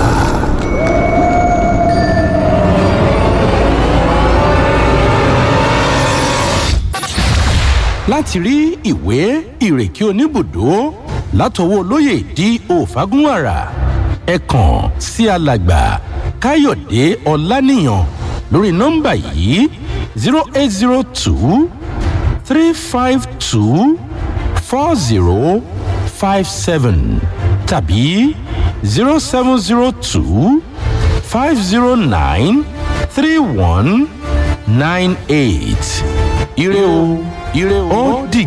láti rí ìwé ìrèké oníbùdó látọwọ́ olóyè di òfagúnwàrà ẹ kàn sí alàgbà káyọ̀dé ọláníyàn lórí nọ́mbà yìí zero eight zero two three five two four zero five seven tàbí zero seven zero two five zero nine three one nine eight ire o ire o ó dìgbà.